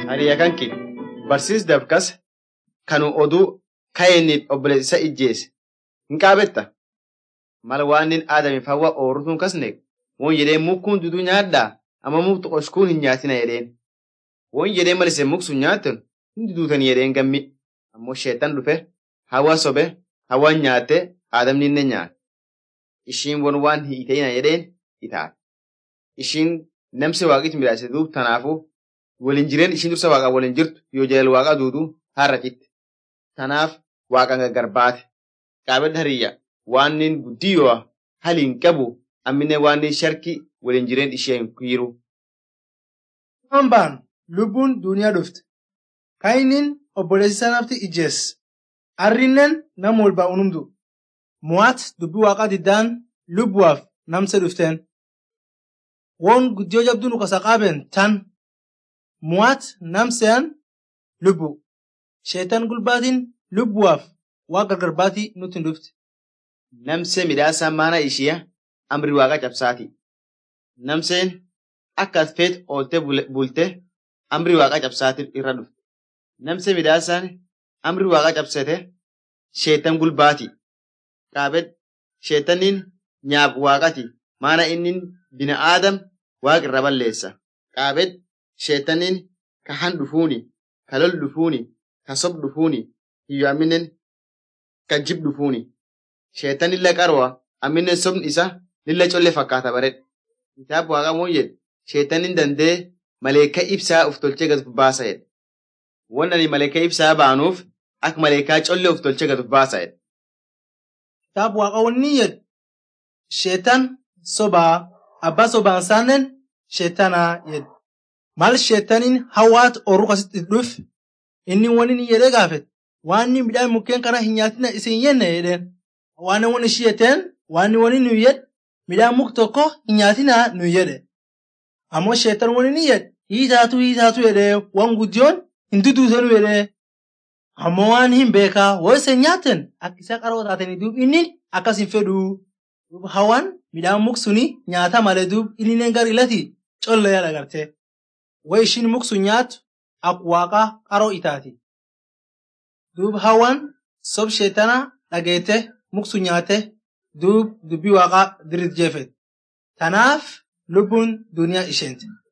hariyaa kanki barsiis dabkas kanu oduu ka'eenniif obboleessa ijjeese hin qaabetta mal waanin aadamiif hawwa oorutuun kasne won jedhee mukkuun duduu nyaadhaa amma muktu qoshkuun hin nyaatina jedheen won jedhee mal isin muksun nyaattan hin duduutan jedheen gammi ammoo sheetan dhufe hawa sobe hawan nyaatte aadamni inni nyaate ishiin won waan hiiteina jedheen itaate ishiin namsi waaqiti midhaase duub tanaafuu waliin jireen ishiin dursa waaqa waliin jirtu yoo jalal waaqa duuduu har'a citte tanaaf waaqan garbaate qaabedha hariyya waannin guddiyoo haliin qabu ammine waannin sharki waliin jireen ishee hin kiiru. Hambaan lubbuun duniyaa dhufte. Kainin obboleessa nafti ijjees. Arrinnen nam walbaa unumdu. Mo'aat dubbii waaqaa diddaan lubbuwaaf namse dhufteen. Woon guddiyoo jabduu nu kasa qaaben tan. Mo'aat namseen lubbu. Sheetan gulbaatiin lubbuwaaf waa gargarbaatii nutti hin dhufte. Namsee midhaasa maana ishiya amri waaqa cabsaati. Namseen akka as feet ooltee bulte amri waaqa cabsaatiif irra dhufte. Namsee midhaasaan amri waaqa cabsate sheetan gulbaati. Qaabed sheetaniin nyaab waaqati maana inni bina aadam waaqa irra balleessa. Qaabed sheetaniin ka han dhufuuni, ka lol dhufuuni, ka sob dhufuuni, hiyyo amminen ka jib dhufuuni. Sheetan lilla qarwa amminen sobni isa lilla colle fakkaata baredha. Kitaaba waaqa moo jedhe sheetanin dandee maleekaa ibsaa uf tolchee gad baasa jedhe. Won ani maleekaa ibsaa baanuuf akka maleekaa collee uf tolchee gad baasa jedhe. Kitaaba waaqa wanni jedhe sheetan sobaa abbaa sobaan saannen sheetanaa jedhe. Maal sheetaniin hawaat orru kasitti dhuf inni wani ni jedhee gaafete waan inni midhaan mukkeen kana hin nyaatina isin jenne jedheen. Waan wani ishii jetteen waan wani nu jedhe midhaan muk tokko hin nyaatina nu jedhe. Ammoo sheetan wani ni jedhe hiitaatu hiitaatu jedhee waan guddiyoon hin duduutanu jedhee. Ammoo waan hin beekaa woo isin nyaatten akka isaa qaroo taatanii duub inni akkas hin fedhuu. Duub hawaan midhaan muk suni nyaata malee duub inni gar ilati colla yaada gartee. Waa ishiin muk sun nyaatu akka waaqaa qaroo itaati. Duub hawaan sob sheetana dhageette muk sun nyaate duub dubbii waaqaa dirit jeefet. Tanaaf lubbuun duniyaa isheenti.